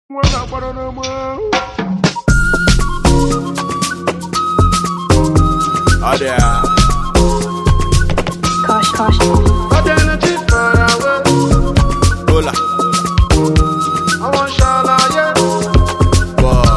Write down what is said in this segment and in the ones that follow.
Adé. Caution, caution. Hola. Boy.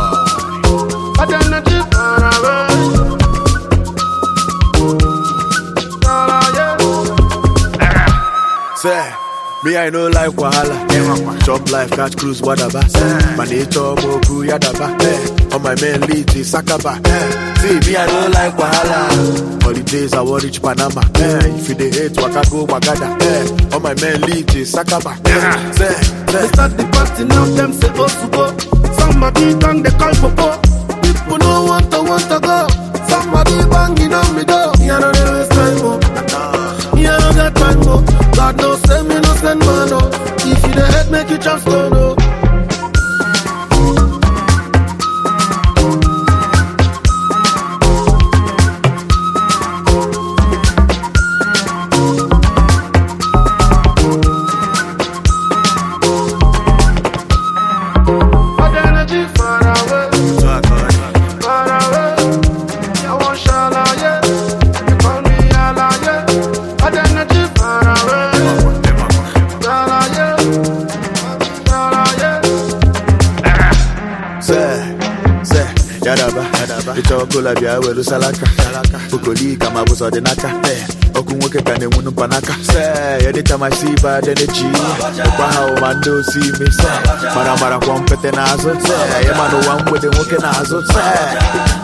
Say, me I no like wahala. Chop life, catch cruise, whatever. My nature, moku, yadaba. Eh, On my main lead, is Sakaba. Eh, See, me I no like wahala. Holidays, I want reach Panama. Eh, If you dey hate, waka go, wagada. Eh, On my main lead, is Sakaba. Eh, Say, They say. start the party now, them say go to go. Somebody bang the call for po. People no want to want to go. Somebody banging on me door. Me I don't dey waste time, oh. Me I don't got time, oh. God no send me no send man, oh. If you the head, make you just go, no. Say, say, yadaba, yadaba. Ịchọ kola bịa were salaka, salaka. Bukoli kama bụ sọdịnaka. Eh, Ọkụ nwoke ka na-enwu mpanaka. Say, anytime I see bad energy. Ọkwa ha ụma ndị osi ime. Say, mara mara kwa mpete n'azụ. Say, ịma n'ụwa mgbede nwoke n'azụ. Say.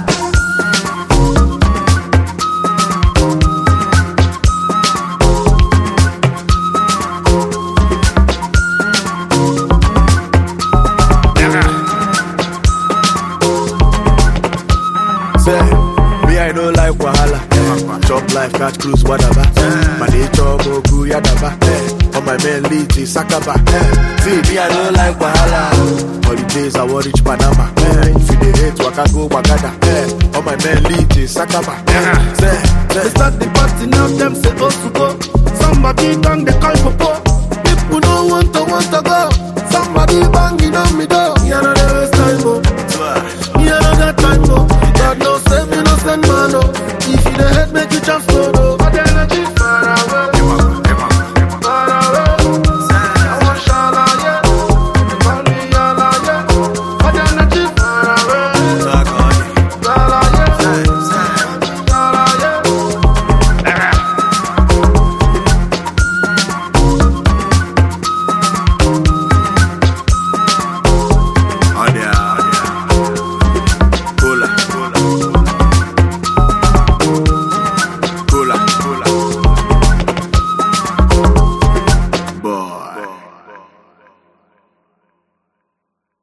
Say, me I no like wahala. Chop life, catch cruise, whatever. My nature, moku, yadaba. Eh, On my main lead, is Sakaba. Eh, See, me I no like wahala. Holidays, I want reach Panama. Eh, If you dey hate, waka go, wagada. Eh, On my main lead, is Sakaba. Eh, Say, They say. start the party now, them say go to go. Somebody bang the call for po. People no want to want to go. Somebody bang